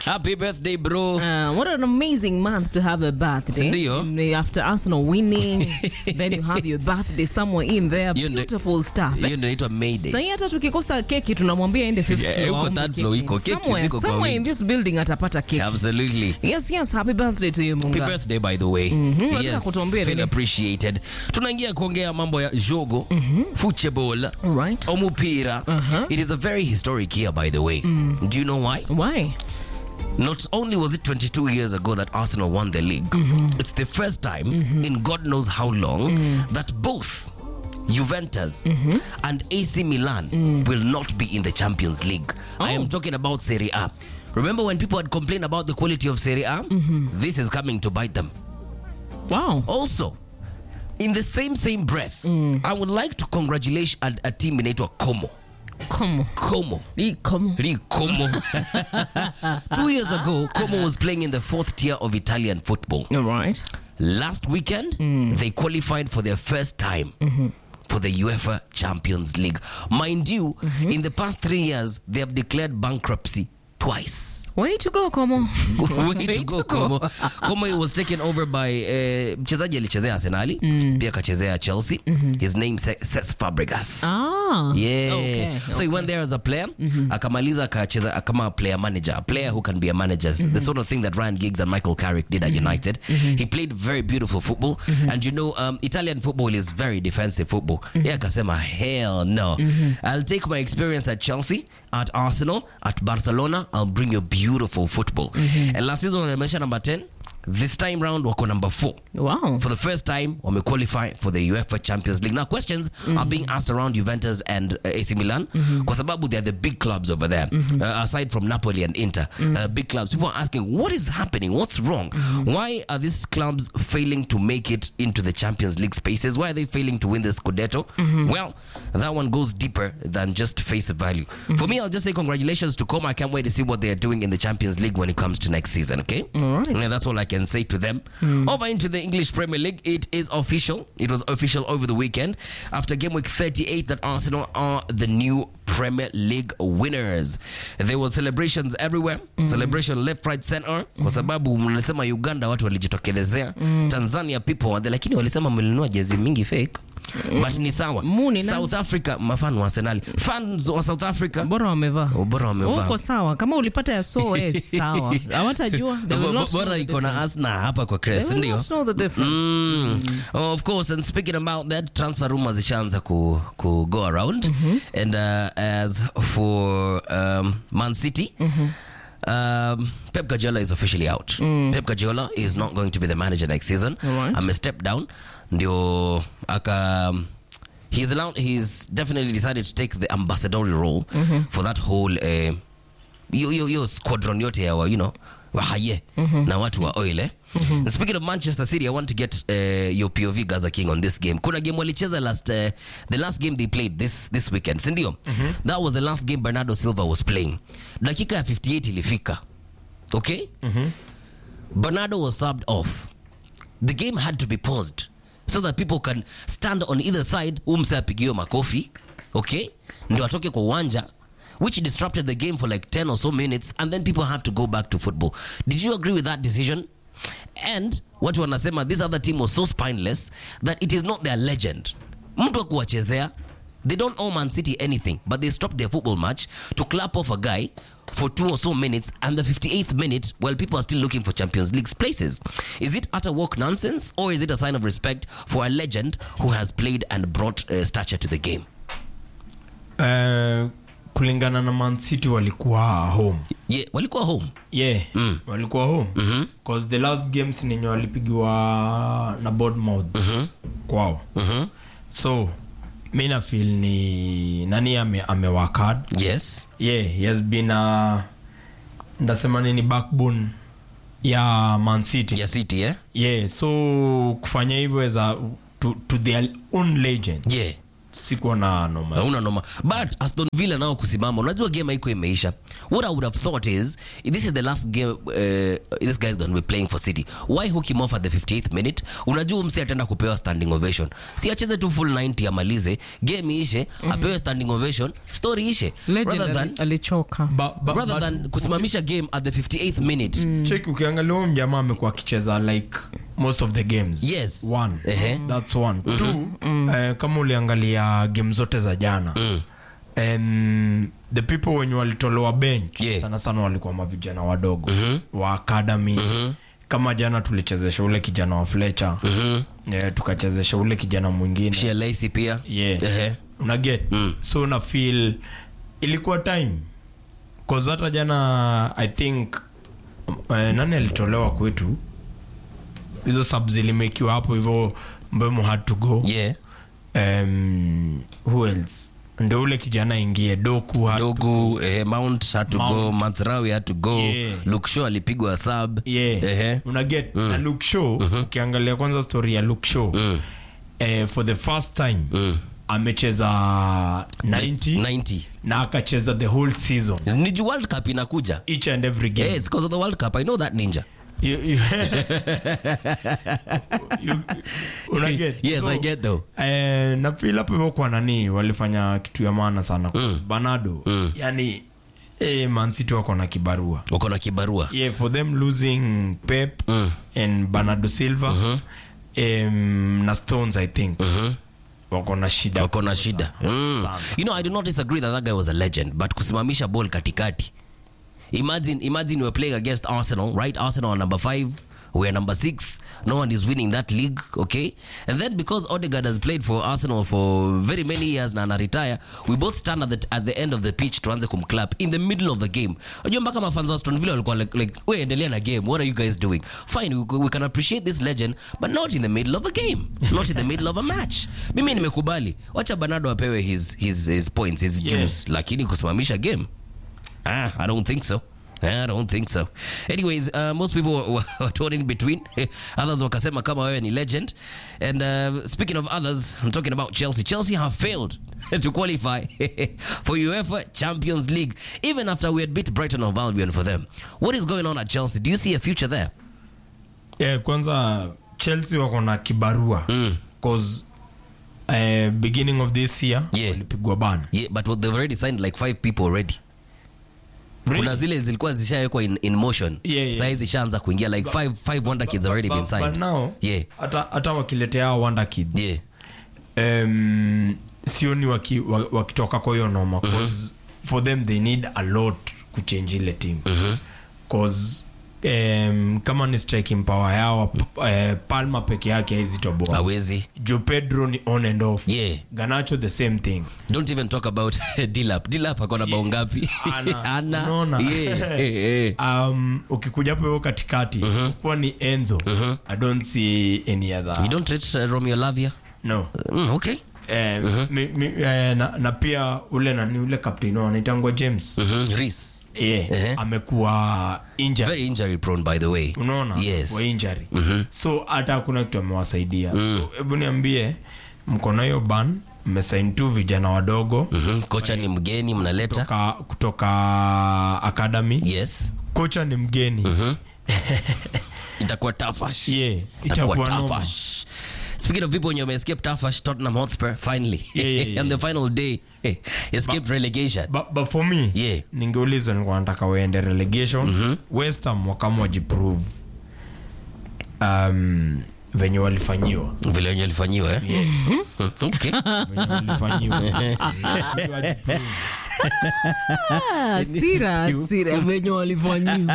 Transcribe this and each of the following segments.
Happy birthday bro. Uh, what an amazing month to have a birthday. Ndio. Mm, After Arsenal winning, then you have your birthday somewhere in there. Hiyo ndio- Beautiful stuff. Hiyo ndio inaitwa Mayday. Sahii hata tukikosa keki tunamwambia ende fifth Yeah, floor huko aombe third floor keki. iko. Keki Somewhere- ziko kwa somewhere in wingi. this building atapata keki. Absolutely. Yes, yes, happy birthday to you Happy Munga. birthday by the way. Nataka Yes, kutuambia feel nini? appreciated. Tunaingia kuongea mambo ya jogo, football, Alright. omupira. It is a very historic year by the way. Do you know why? Why? Not only was it 22 years ago that Arsenal won the league, it's the first time in God knows how long that both Juventus and AC Milan will not be in the Champions League. I am Oh. talking about Serie A. Remember when people had complained about the quality of Serie A? This is coming to bite them. Wow. Also, in the same same breath, I would like to congratulate a, a team inaitwa Como. Come Como. on. Come Really, Como. Two years ago, Como was playing in the fourth tier of Italian football. All right. Last weekend, they qualified for their first time for the UEFA Champions League. Mind you, in the past three years, they have declared bankruptcy twice. Way to go, Como. Way to go, Como. Como was taken over by uh, mchezaji alichezea Arsenali pia akachezea Chelsea. His name Se- Cesc Fabregas. Ah, Yeah. okay, So he went there as a player akamaliza akacheza kama player manager, a player who can be a manager. The sort of thing that Ryan Giggs and Michael Carrick did at United. He played very beautiful football and you know um, Italian football is very defensive football. Yeah, akasema hell no. I'll take my experience at Chelsea, at Arsenal, at Barcelona. I'll bring you beautiful football. And last season wamesha number 10. This time round wako number 4 Wow. for the first time wame qualify for the UEFA Champions League. Now questions are being asked around Juventus and uh, AC Milan kwa sababu they're the big clubs over there uh, aside from Napoli and Inter uh, big clubs. People are asking what is happening? What's wrong? Why are these clubs failing to make it into the Champions League spaces? Why are they failing to win the Scudetto? Well, that one goes deeper than just face value. For me, I'll just say congratulations to Coma. I can't wait to see what they are doing in the Champions League when it comes to next season. Okay, All right. and that's all I can say to them. Over into the English Premier League, it is official. It was official over the weekend after game week 38 that Arsenal are the new Premier League winners. There was celebrations everywhere, celebration left, right, center, kwa sababu mnasema Uganda watu walijitokelezea, Tanzania people were there, lakini walisema mlinunua jezi mingi fake. But ni sawa. Muni na- South Africa mafan wa Arsenal. Fans wa South Africa bora wamevaa Oh, bora wamevaa. uko sawa kama ulipata ya so eh, sawa hawatajua They will Bo- not know bora the iko na difference. asna hapa kwa They crest will ndio not know the difference. Mm. Oh, of course and speaking about that transfer rumors zishaanza ku, ku go around and uh, as for um, man city Um, Pep Guardiola is officially out. Pep Guardiola is not going to be the manager next season. Alright. I'm a step down. Ndio aka he's allowed he's definitely decided to take the ambassadorial role for that whole uh, hiyo hiyo hiyo squadron yote ya wa, you know wahaye na watu wa oil eh? speaking of manchester city i want to get uh, your pov gaza king on this game kuna game walicheza last uh, the last game they played this, this weekend sindio that was the last game bernardo silva was playing dakika ya 58 ilifika okay bernardo was subbed off the game had to be paused so that people can stand on either side umse apigiwe makofi okay ndio atoke kwa uwanja which disrupted the game for like 10 or so minutes and then people have to go back to football did you agree with that decision and watu wanasema this other team was so spineless that it is not their legend mtu wa kuwachezea they don't owe man city anything but they stopped their football match to clap off a guy for two or so minutes and the 58th minute while people are still looking for champions league places is it utter walk nonsense or is it a sign of respect for a legend who has played and brought uh, stature to the game Eh, kulingana na man city walikuwa home yeah walikuwa home yeah Mm. walikuwa home Mhm. cause the last games nenye walipigiwa na bournemouth Mhm. kwao Mhm. so mi nafil ni nani ame, amewakad yes yeah he has been a ndasema nini backbone ya man city ya city eh yeah so kufanya hivyo as a to, to their own legend yeah sikuwa na noma hauna noma but aston villa nao kusimama unajua game haiko imeisha what i would have thought is this is the last game uh, this guy is going to be playing for city why hook him off at the 58th minute unajua msi ataenda kupewa standing ovation si acheze tu full 90 amalize game ishe apewe standing ovation story ishe Legend rather than ali- alichoka Ba- ba- rather but- than kusimamisha game at the 58th minute cheki ukiangalia huyo mjamaa amekuwa akicheza like most of the games Yes. one Ehe. that's one two eh, kama uliangalia game zote za jana um, the people wenye walitolewa bench Yeah. sana sana walikuwa mavijana wadogo wa academy kama jana tulichezesha ule kijana wa fletcher yeah, tukachezesha ule kijana mwingine Shea Lacey pia yeah. Ehe. unaget so na feel ilikuwa time cause hata jana i think uh, nani alitolewa kwetu hizo sub zilimekiwa hapo hivyo mbemo had to go yeah um, who else ndio ule kijana ingie doku had dogu eh, mount had to go Mount. mansrawi had to go Yeah. luke shaw alipigwa sub yeah. Ehe. unaget na luke show ukiangalia kwanza story ya luke show eh, for the first time amecheza 90 90 na akacheza the whole season ni juu world cup inakuja each and every game yes because of the world cup i know that ninja You- you- you- unaget? yes i get though eh, na feel hapo hivyo kwa nani walifanya kitu ya maana sana mm. banado mm. yani eh, mancity wako na kibarua uko na kibarua yeah, for them losing pep Mm. and bernardo silva um, na stones i think wako na shida wako na kubwa shida sana. mm. Sana. you know i do not disagree that that guy was a legend but kusimamisha ball katikati imagine imagine we're playing against arsenal right arsenal are number five we're number six no one is winning that league okay and then because odegaard has played for arsenal for very many years na retire we both stand at the, at the end of the pitch tuanze kumclap in the middle of the game unajua mpaka mafans wa aston villa walikuwa like, like we endelea na game what are you guys doing fine we, we can appreciate this legend but not in the middle of a game not in the middle of a match mimi nimekubali wacha banado apewe his, his, his points his Yeah. dues lakini kusimamisha game Ah, I don't think so. I don't think so. Anyways, uh, most people were, were torn in between. others wakasema kama wewe ni legend. And uh, speaking of others, I'm talking about Chelsea. Chelsea have failed to qualify for UEFA Champions League, even after we had beat Brighton of Albion for them. What is going on at Chelsea? Do you see a future there? yeah, kwanza chelsea wako na kibarua Mm. cause uh, beginning of this year Yeah. walipigwa ban Yeah, but they've already signed like five people already. Kuna zile zilikuwa zishawekwa in, in motion. Yeah, yeah. Sasa zishaanza kuingia like five, five wonder kids already been but, signed. but now Yeah. hata hata wakiletea hao wonder kids Yeah. um, sioni waki, wa- wakitoka kwa hiyo noma cause for them they need a lot kuchange ile team cause um, kama ni striking power yao uh, palma peke yake haizitoboa Hawezi. jo pedro ni on and off Yeah. ganacho the same thing don't even talk about dilap dilap akona bao ngapi Ana. ana Unaona? yeah, eh, eh. um, ukikuja hapo hiyo katikati kuwa ni enzo i don't see any other you don't rate uh, romeo lavia no mm, okay eh, mi, mi, eh, na, na pia ule nani ule captain wao anaitangwa james mm-hmm. Reece. yeah, Ehe. amekuwa injured very injury prone by the way unaona yes wa injury so hata hakuna kitu amewasaidia so hebu niambie mko na hiyo ban mmesain tu vijana wadogo mm-hmm. kocha ni mgeni mnaleta kutoka, kutoka academy yes kocha ni mgeni itakuwa tafash Yeah, itakuwa itakuwa noma. tafash speaking of people wenye escape tafash tottenham hotspur finally Yeah, yeah, yeah. on the final day escaped relegation but, but for me Yeah. ningeulizwa nilikuwa nataka waende relegation West Ham wakama wajiprove um, venye walifanyiwa vile wenye alifanyiwa eh? okay venye walifanyiwa Ah, sira sira venye walifanyiwa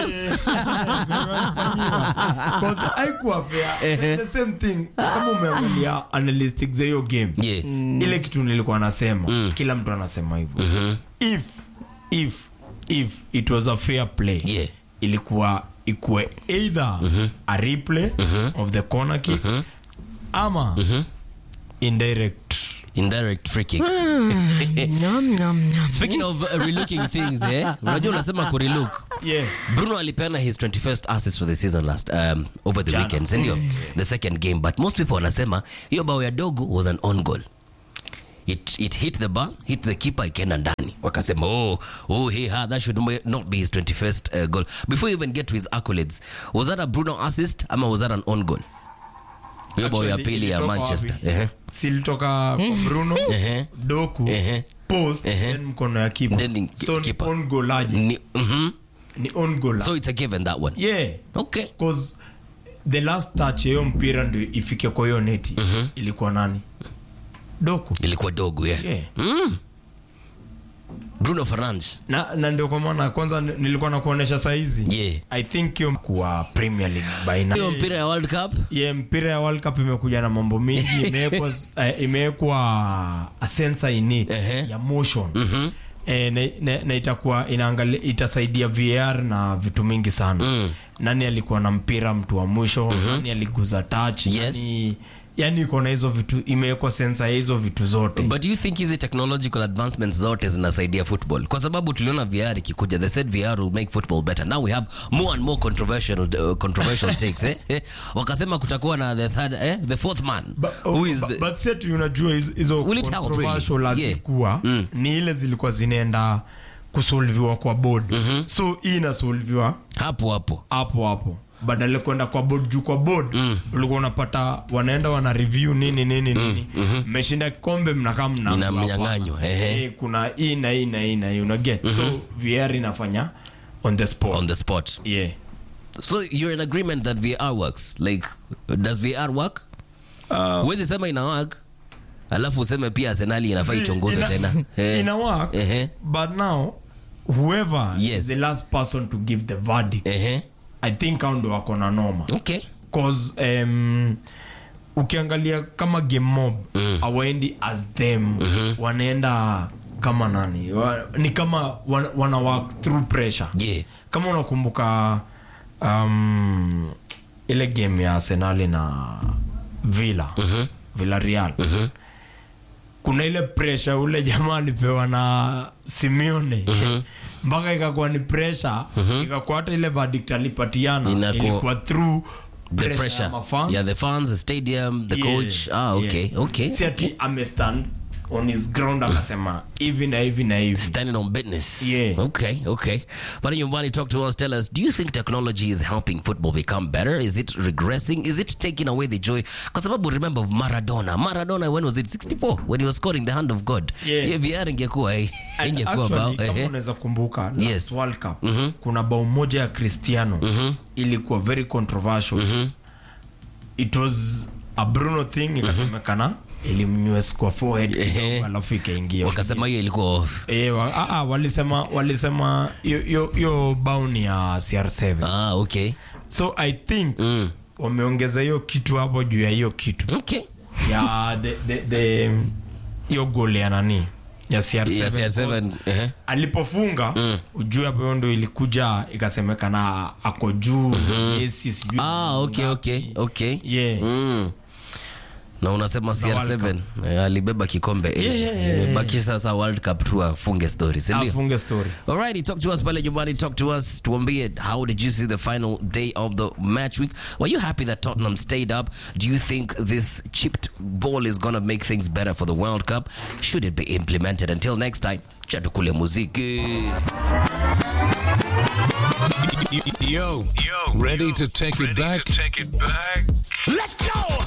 Because haikuwa fair. The same thing kama umeangalia analytics za hiyo game yeah ile kitu nilikuwa nasema kila mtu anasema hivyo if if if it was a fair play Yeah. ilikuwa ikuwe either a replay of the corner kick ama indirect indirect free kick Nyam, nyam, nyam. speaking of uh, relooking things eh unajua unasema kurelook yeah bruno alipeana his 21st assist for the season last um, over the Jana. weekend sindio the second game but most people wanasema hiyo bao ya dogo was an on goal it, it hit the bar hit the keeper ikaenda ndani wakasema oh, oh hey, ha, that should may- not be his 21st uh, goal before you even get to his accolades was that a bruno assist ama was that an on goal hiyo bao ya Actually, pili ya ilitoka manchester wapi? Ehe. si ilitoka kwa bruno Ehe. doku Ehe. post Ehe. then mkono ya kipa Then ni- so ni keeper. on goal aje Ni- mhm. ni on goal so it's a given that one yeah okay cause the last touch ya hiyo mpira ndio ifike kwa hiyo neti ilikuwa nani doku ilikuwa dogo yeah. yeah. mm. bruno fernandes na, na ndio kwa maana kwanza ni- nilikuwa na kuonesha saizi Yeah. i think hiyo kuwa premier league by now hiyo mpira ya world cup yeah, mpira ya world cup imekuja na mambo mingi imewekwa eh, imewekwa a sensor in it Ehe. ya motion Mhm. eh, na, na, na itakuwa inaangalia itasaidia VR na vitu mingi sana Mm. nani alikuwa na mpira mtu wa mwisho nani aliguza touch Yes. nani yani iko na hizo vitu imewekwa sensa ya hizo vitu zote but do you think hizi technological advancements zote zinasaidia football kwa sababu tuliona vr ikikuja they said vr will make football better now we have more and more controversial, uh, controversial takes eh? Eh, wakasema kutakuwa na the third eh? the fourth man Ba- who is ba- the, but set unajua hizo- hizo Will it help, controversial really? Yeah. hazikuwa Mm. ni ile zilikuwa zinaenda kusolviwa kwa board so hii inasolviwa hapo hapo hapo hapo badala ya kwenda kwa board juu kwa board mm. ulikuwa unapata wanaenda wana review nini nini nini mmeshinda kikombe mnakaa mna Ina mnyang'anywa, ehe. Eh, kuna hii na hii na hii na hii una get so VR inafanya on the spot on the spot yeah so you're in agreement that vr works like does vr work uh, huwezi sema ina work alafu useme pia arsenali inafaa ichunguzwe ina- tena Eh. ina work Ehe. but now whoever Yes. is the last person to give the verdict Ehe. i think hao ndo wako na noma okay cause um, ukiangalia kama game mob Mm. awaendi as them wanaenda kama nani wa, ni kama wana, wana work through pressure yeah kama unakumbuka um, ile game ya arsenali na villa Mhm. villarreal kuna ile pressure ule jamaa alipewa na simeone mpaka ikakuwa ni pressure ikakuwa hata ile verdict alipatiana Inakuwa- ilikuwa through the pressure pressure ya mafans. yeah the fans the stadium the Yeah, coach ah okay yeah. okay si ati amestand on his ground akasema hivi na hivi na hivi standing on business Yeah. okay okay but nyumbani talk to us tell us do you think technology is helping football become better is it regressing is it taking away the joy kwa sababu remember of maradona maradona when was it 64 when he was scoring the hand of god Yeah. yeah vr ingekuwa eh, And ingekuwa actually, bao kama eh, unaweza kumbuka last Yes. World Cup kuna bao moja ya cristiano ilikuwa very controversial it was a bruno thing ikasemekana ilimnywes kwa forehead Ehe. kidogo, alafu ikaingia wakasema hiyo ilikuwa off Eh, wa, ah, ah, walisema walisema hiyo- hiyo- hiyo bao ni ya cr7 ah okay so i think mm. wameongeza hiyo kitu hapo juu ya hiyo kitu okay ya the, the, the, hiyo gol ya nani ya cr7, yeah, CR7 Because eh alipofunga Mm. ujue hapo hiyo ndo ilikuja ikasemekana ako juu Messi sijui ah okay okay okay yeah mm. na unasema cr7 eh, alibeba kikombe eh, Yeah, yeah, yeah, imebaki sasa world cup tu afunge story sindio afunge story Alrighty, talk to us pale nyumbani, talk to us, tuambie how did you see the final day of the match week? Were you happy that Tottenham stayed up? Do you think this chipped ball is gonna make things better for the World Cup? Should it be implemented? Until next time, chatukule muziki. Yo, ready to take it back? Take it back. Let's go!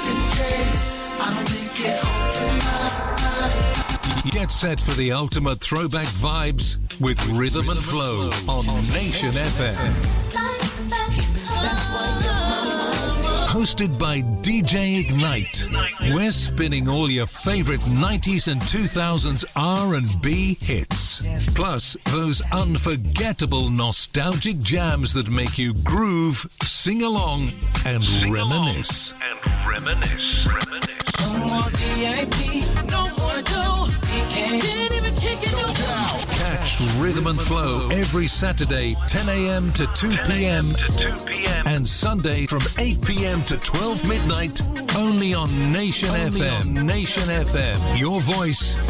Get set for the ultimate throwback vibes with Rhythm and Flow on Nation FM. Hosted by DJ Ignite. We're spinning all your favorite 90s and 2000s R&B hits. Plus those unforgettable nostalgic jams that make you groove, sing along and reminisce. And reminisce. Reminisce. Catch Rhythm and Flow every Saturday 10 a.m. to 2 p.m. To 2 p.m. and Sunday from 8 p.m. to 12 midnight only on Nation FM. Nation FM. Your voice,